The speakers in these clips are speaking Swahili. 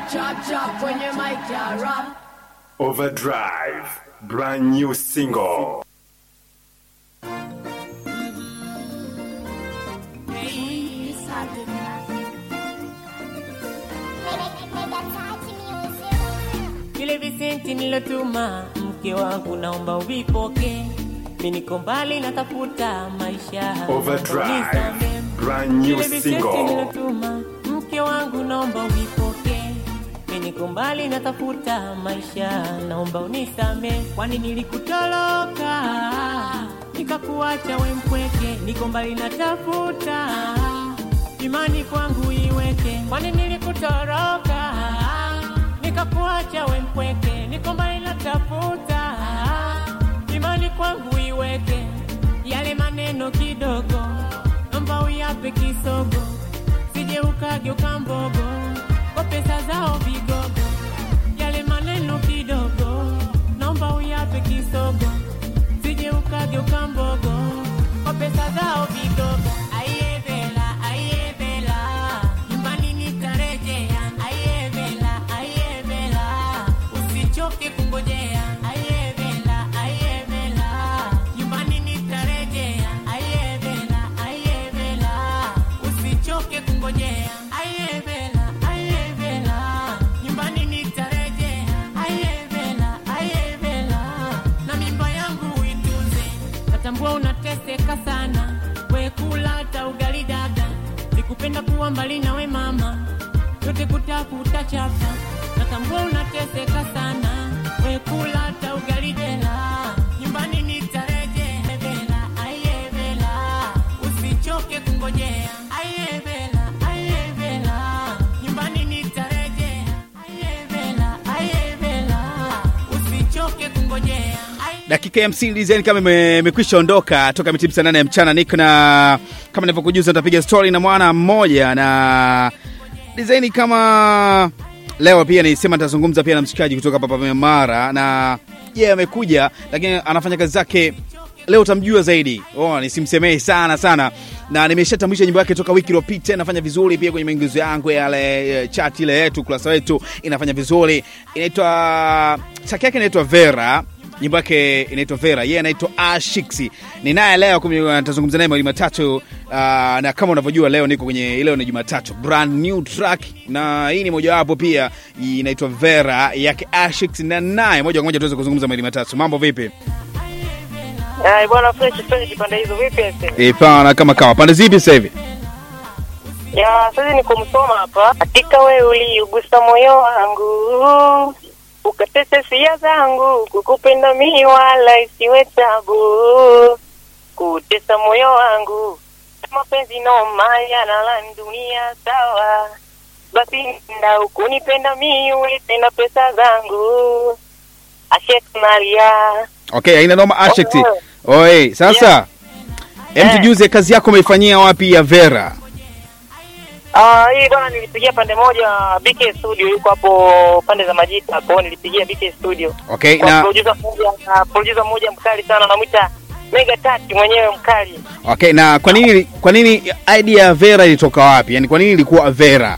chop chop kwenye mic ya rap. Overdrive, brand new single. Vile visenti nilotuma mke wangu, naomba uvipoke. Mimi niko mbali natafuta maisha. Overdrive, Nisamehe. brand new Vile visenti single. nilotuma mke wangu, naomba uvipoke. Mimi niko mbali natafuta maisha, naomba unisame, kwani nilikutoroka nikakuacha we mpweke, niko mbali natafuta imani kwangu iweke, kwani nilikutoroka nikakuacha we mpweke, niko mbali natafuta imani kwangu iweke, yale maneno kidogo naomba uyape kisogo, sije ukageuka mbogo kwa pesa zao vigogo, yale maneno kidogo naomba uyape kisogo, sije ukageuka mbogo kwa pesa zao vigogo. Aiye Bella, aiye Bella, nyumbani nitarejea. Aiye Bella, aiye Bella, usichoke kungojea. Aiye Bella, aiye Bella, nyumbani nitarejea. Aiye Bella, aiye Bella, usichoke kungojea. Aiye Bella, aiye Bella, nyumbani nitarejea. Aiye Bella, aiye Bella, na mimba yangu uitunze. Natambua unateseka sana, we kula hata ugali dada. Sikupenda kuwa mbali nawe mama, yote kutafuta chapa. Natambua unateseka sana, we kula hata ugali dela. Nyumbani nitarejea, Bela, aiye Bela, usichoke kungojea. Aiye Bela, aiye Bela, nyumbani nitarejea. Aiye Bela, aiye Bela, usichoke kungojea. Aiye dakika ya hamsini design kama ime- imekwisha ondoka toka mitimu saa nane ya mchana niko na kama nilivyokujuza nitapiga story na mwana mmoja na design kama leo pia nisema nitazungumza pia na mshikaji kutoka papa mara na yeye yeah, amekuja lakini anafanya kazi zake leo utamjua zaidi oh, nisimsemee sana sana na nimeshatambulisha nyimbo yake toka wiki iliyopita inafanya vizuri pia kwenye maingizo yangu yale eh, chat ile yetu kurasa wetu inafanya vizuri inaitwa chaki yake inaitwa vera nyimbo yake inaitwa vera yeye anaitwa ashix ni naye leo kumi- nitazungumza naye mawili matatu uh, na kama unavyojua leo niko kwenye leo ni jumatatu brand new track na hii ni mojawapo pia inaitwa vera yake ashix na naye moja kwa moja tuweze kuzungumza mawili matatu mambo vipi Ai bwana fresh fresh pande hizo vipi ese? e, pana kama kawa pande zipi sasa hivi Ya sasa niko msoma hapa. Hakika wewe uliugusa moyo wangu. Ukatesa hisia zangu kukupenda mimi wala isiwe tabu. Kutesa moyo wangu. Mapenzi noma yanala dunia sawa. Basi nda ukunipenda mimi uwe tena pesa zangu. Ashek Maria. okay haina noma ashix Oh. oi sasa Yeah. em Eh. tujuze kazi yako umeifanyia wapi ya vera Ah, hii bwana nilipigia pande moja BK Studio yuko hapo pande za Majita hapo nilipigia BK Studio. okay Kwa na producer mmoja na producer mmoja mkali sana anamwita Mega Tati mwenyewe mkali. okay na kwa nini kwa nini idea ya vera ilitoka wapi yani kwa nini ilikuwa vera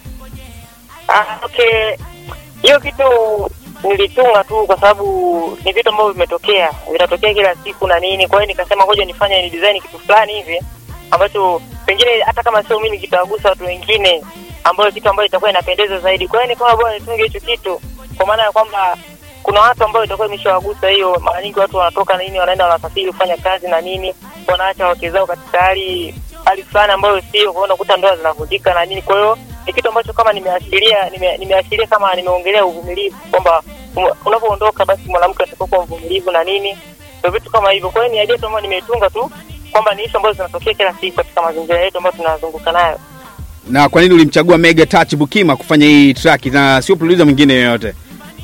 Ah, okay. Hiyo kitu nilitunga tu kwa sababu ni vitu ambavyo vimetokea, vinatokea kila siku na nini. Kwa hiyo nikasema ngoja nifanye ni design kitu fulani hivi ambacho pengine hata kama sio mimi kitawagusa watu wengine, ambayo kitu ambayo itakuwa inapendeza zaidi. Kwa hiyo nikawa bora nitunge hicho kitu, kwa maana ya kwamba kuna watu ambao itakuwa imeshawagusa hiyo. Mara nyingi watu wanatoka na nini, wanaenda wanasafiri kufanya kazi na nini, wanaacha wake zao katika hali hali fulani ambayo sio, kwa hiyo unakuta ndoa zinavunjika na nini. Kwa hiyo ni kitu ambacho kama nimeashiria nime, nimeashiria kama nimeongelea uvumilivu kwamba um- unapoondoka basi mwanamke atakuwa kuwa mvumilivu na nini, ndio vitu kama hivyo. Kwa hiyo ni idea tu ambayo nimeitunga tu kwamba ni ishu ambazo zinatokea kila siku katika mazingira yetu ambayo tunazunguka nayo. na kwa nini ulimchagua mega touch bukima kufanya hii track na sio producer mwingine yoyote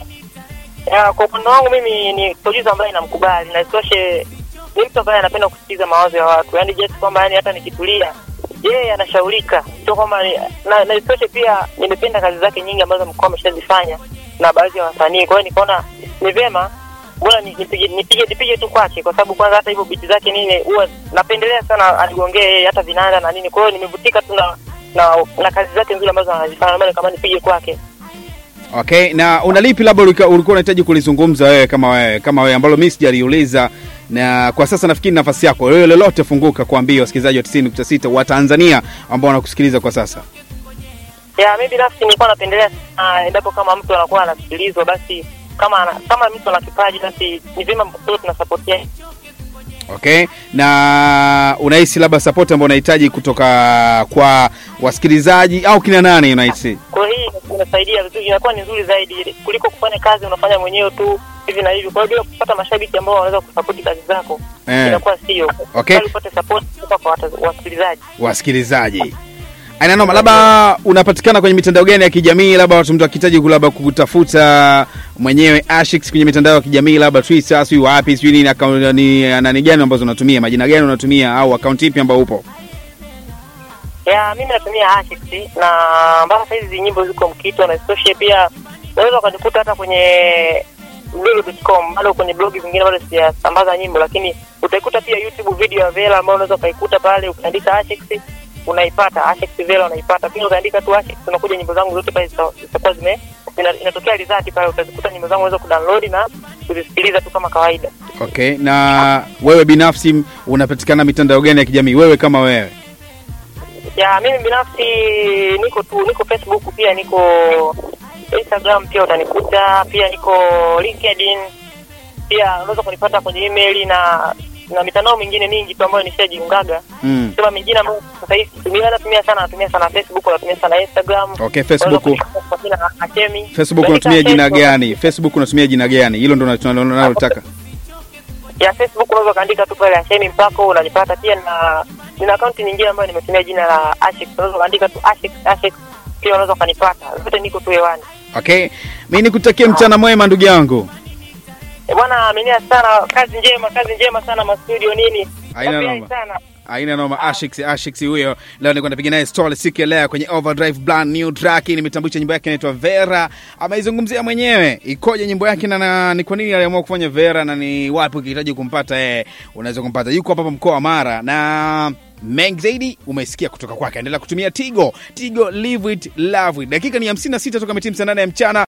Ya, kwa upande wangu mimi ni producer ambaye namkubali na isitoshe ni mtu ambaye anapenda kusikiliza mawazo ya watu, yaani just kwamba yani hata nikitulia yeye anashaurika, sio kwamba ni- na, na isitoshe pia nimependa kazi zake nyingi ambazo mkoa ameshazifanya na baadhi ya wasanii. Kwa hiyo nikaona ni vyema bora ni- nipige nipige nipige tu kwake, kwa sababu kwanza hata hivyo biti zake nini huwa napendelea sana aligongee yeye hata vinanda na nini. Kwa hiyo nimevutika tu na na, na kazi zake nzuri ambazo anazifanya, ndio maana kama nipige kwake. Okay, na una lipi labda ulika- ulikuwa unahitaji kulizungumza wewe kama wewe kama wewe ambalo mimi sijaliuliza, na kwa sasa nafikiri nafasi yako wewe, lolote funguka kuambia wasikilizaji wa 90.6 wa Tanzania ambao wanakusikiliza kwa sasa. ya mi binafsi nilikuwa napendelea sana endapo kama mtu anakuwa anasikilizwa basi kama ana, kama mtu ana kipaji basi ni vyema sote tunasapotia Okay, na unahisi labda support ambayo unahitaji kutoka kwa wasikilizaji au kina nani unahisi? kwa hiyo hii inasaidia vizuri inakuwa ni nzuri zaidi kuliko kufanya kazi unafanya mwenyewe tu hivi na hivi kwa hiyo bila kupata mashabiki ambao wanaweza kusapoti kazi zako Eh. inakuwa sio Okay. Bali upate support kutoka kwa wata- wasikilizaji Wasikilizaji. Aina noma, labda unapatikana kwenye mitandao gani ya kijamii, labda watu mtu akihitaji ku- labda kukutafuta mwenyewe Ashix kwenye mitandao ya kijamii, labda Twitter, sijui wapi, sijui nini, account ni nani gani ambazo unatumia, majina gani unatumia, au account ipi ambao upo? ya mimi natumia Ashix na mpaka sasa hizi nyimbo ziko mkito na isitoshe pia unaweza ukanikuta hata kwenye blog.com bado kwenye blogi zingine bado sijasambaza nyimbo lakini utaikuta pia youtube video ya vela ambayo unaweza ukaikuta pale ukiandika Ashix unaipata Ashix vela unaipata pia ukaandika tu Ashix unakuja nyimbo zangu zote pale zita- zitakuwa zime ina- inatokea result pale utazikuta nyimbo zangu unaweza kudownload na kuzisikiliza tu kama kawaida Okay, na wewe binafsi unapatikana mitandao gani ya kijamii, wewe kama wewe? ya mimi binafsi niko tu niko facebook pia niko instagram pia utanikuta pia niko linkedin pia unaweza kunipata kwenye email na na mitandao mingine mingi tu ambayo nishajiungaga Mm. sema mingine ambayo sasa hivi situmia natumia sana natumia sana facebook natumia sana instagram Okay, Facebook. Unaweza kunipata kwa jina la Hashemi. Facebook Unaandika unatumia jina Facebook. gani? Facebook unatumia jina gani? Hilo ndo tunalo- tunalotaka. ya facebook unaweza ukaandika tu pale Hashemi mpako unanipata pia na nina akaunti nyingine ambayo nimetumia jina la Ashix unaweza ukaandika tu Ashix Ashix pia unaweza ukanipata zote niko tu hewani Okay, mimi nikutakie mchana mwema ndugu yangu. Eh, bwana amenia sana kazi njema kazi njema sana mastudio nini Haina Nafurahi noma. sana aina noma Ashix Ashix huyo leo nilikuwa napiga naye story siku ya leo kwenye Overdrive brand new track nimetambulisha nyimbo yake inaitwa Vera ameizungumzia mwenyewe ikoje nyimbo yake na, na ni kwa nini aliamua kufanya Vera na ni wapi ukihitaji kumpata yeye unaweza kumpata yuko hapa hapa mkoa wa Mara na mengi zaidi umesikia kutoka kwake endelea kutumia Tigo Tigo live it love it dakika ni 56 toka mitimu saa nane ya mchana